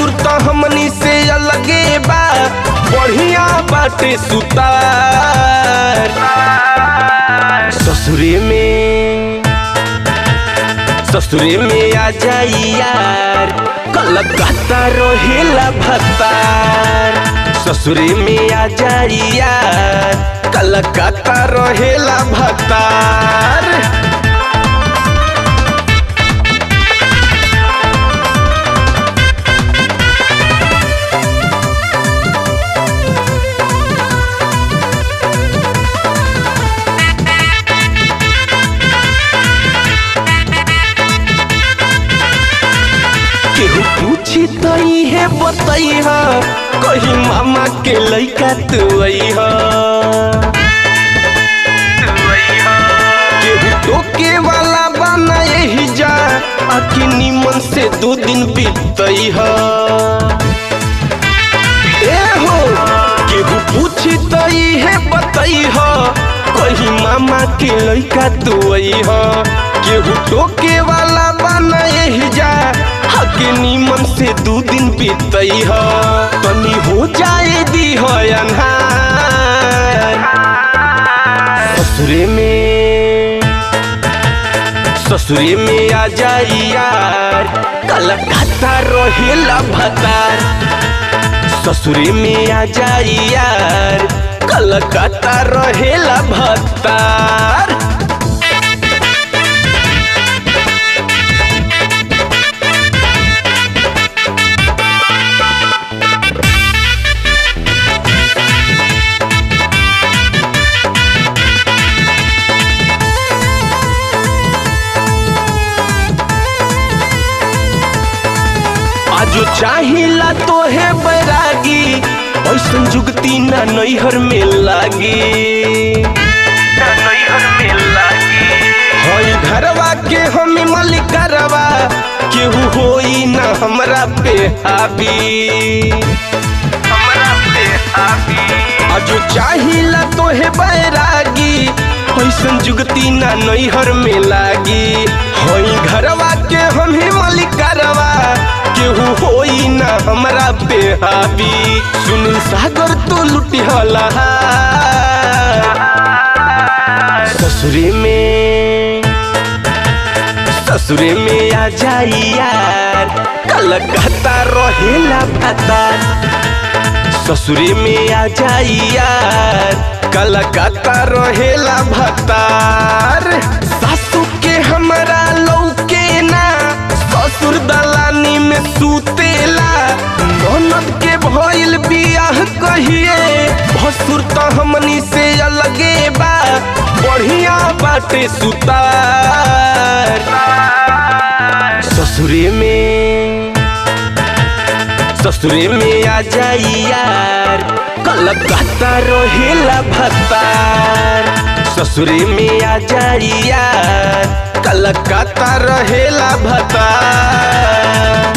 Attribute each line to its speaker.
Speaker 1: भसुर तो हमनी से अलगे बा बढ़िया बाटे सुतार ससुरे में ससुरे में आ जाई यार कलकत्ता रोहेला भतार ससुरे में आ जाई यार कलकत्ता रोहेला भतार केहू पूछी तो है बतैहा कहीं मामा के लइका तू अइहा केहू टोके वाला बना यही जा आखि निमन से दो दिन बीतैहा ए हो केहू पूछी तो है बतैहा कहीं मामा के लइका तू अइहा केहू टोके वाला बना यही जा हके नीमन से दू दिन बीतई ह तनी हो जाए दी हो अन्हार ससुरे में ससुरे में आ जाई यार कलकत्ता रोहेला भतार ससुरे में आ जाई यार कलकत्ता रहेला भतार आजो चाहिला तो है बैरागी ऐसन जुगती ना नैहर में लागी हई घरवा के हम मलिकरवा केहू होई ना हमरा पे हावी आजो चाहिला तो है बैरागी ऐसन जुगती ना नैहर में लागी हई घरवा के हम मलिकरवा केहू होई ना हमरा पे हावी सुनील सागर तो लुटी हला ससुरे में ससुरे में आ जाई यार कलकत्ता रहेला भतार ससुरे में आ जाई यार कलकत्ता रहेला भतार सासू के हमरा लौके ना ससुर दलानी में सुतेला ननद के भइल बियाह कहिए भसुर तो हमनी से अलगे बा बढ़िया बाटे सुतार ससुरे में ससुरे में आ जाई यार कलकत्ता रोहेला भतार ससुरे में आ जाई यार कलकत्ता रहेला भतार